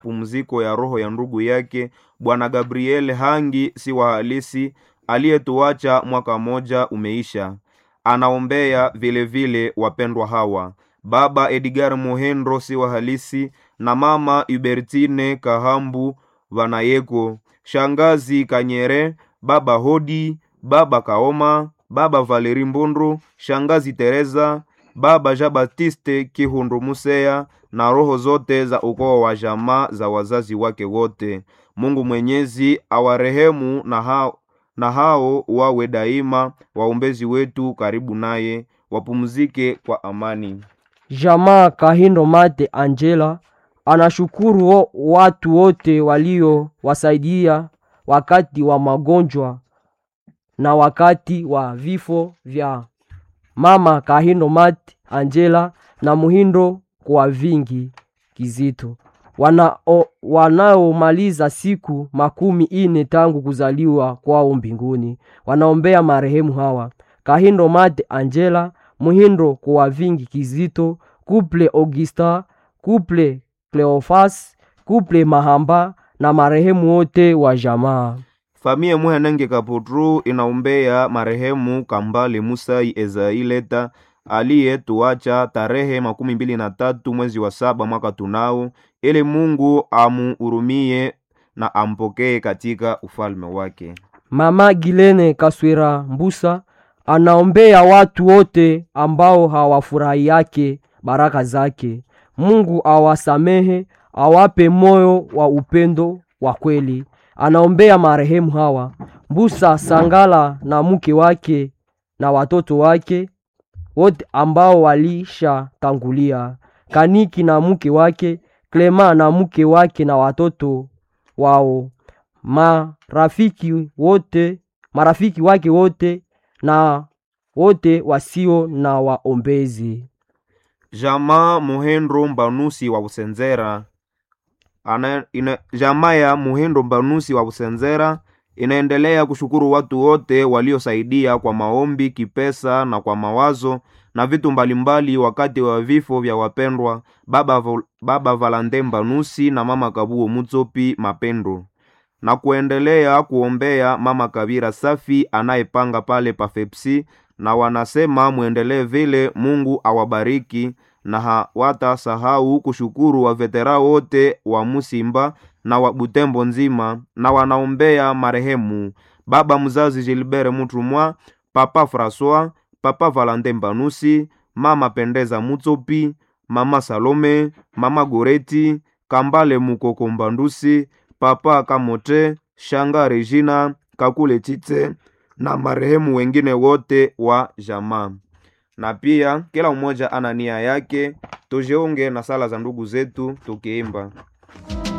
pumziko ya roho ya ndugu yake bwana Gabriel Hangi si wa halisi aliyetuacha mwaka moja umeisha. Anaombea vile vile wapendwa hawa baba Edgar Muhendro si wa halisi na mama Hubertine Kahambu Vanayeko, shangazi Kanyere, baba Hodi, baba Kaoma, baba Valeri Mbundu, shangazi Teresa, baba Jean Baptiste Kihundu Museya na roho zote za ukoo wa jamaa za wazazi wake wote. Mungu Mwenyezi awarehemu na hao, na hao wawe daima waombezi wetu karibu naye, wapumzike kwa amani. Jamaa Kahindo Mate Angela anashukuru wo- watu wote waliowasaidia wakati wa magonjwa na wakati wa vifo vya mama Kahindo Mate Angela na Muhindo kwa vingi Kizito wanao- wanaomaliza siku makumi ine tangu kuzaliwa kwao mbinguni. Wanaombea marehemu hawa Kahindo Mate Angela, Muhindo kwa vingi Kizito, Kuple Augusta, Kuple Cleofas, Kuple Mahamba na marehemu wote wa jamaa. Famie Muhenenge Kaputru inaombea marehemu Kambale Musai Ezaileta aliyetuacha tarehe makumi mbili na tatu mwezi wa saba mwaka tunao, ili Mungu amuhurumie na ampokee katika ufalme wake. Mama Gilene Kaswira Mbusa anaombea watu wote ambao hawafurahi yake baraka zake. Mungu awasamehe, awape moyo wa upendo wa kweli. Anaombea marehemu hawa Mbusa Sangala na mke wake na watoto wake wote ambao walishatangulia, Kaniki na mke wake, Klema na mke wake na watoto wao marafiki wote marafiki wake wote na wote wasio na waombezi. Jamaa Muhendro Mbanusi wa Busenzera ana, ina, jamaa ya Muhendro Mbanusi wa Busenzera inaendelea kushukuru watu wote waliosaidia kwa maombi, kipesa na kwa mawazo na vitu mbalimbali wakati wa vifo vya wapendwa baba, Vol- baba Valante Mbanusi na mama Kabuo Mutsopi Mapendo na kuendelea kuombea mama Kabira Safi anayepanga pale Pafepsi, na wanasema mwendelee vile. Mungu awabariki na hawatasahau kushukuru wavetera wote wa Musimba na wa Butembo nzima, na wanaombea marehemu baba mzazi Gilbert Mutumwa, papa Francois, papa Valentin Mbanusi, mama Pendeza Mutsopi, mama Salome, mama Goreti, Kambale Mukoko Mbandusi, papa Kamote, Shanga Regina, Kakule Chitse na marehemu wengine wote wa jamaa. Na pia kila mmoja ana nia yake, tujiunge na sala za ndugu zetu tukiimba.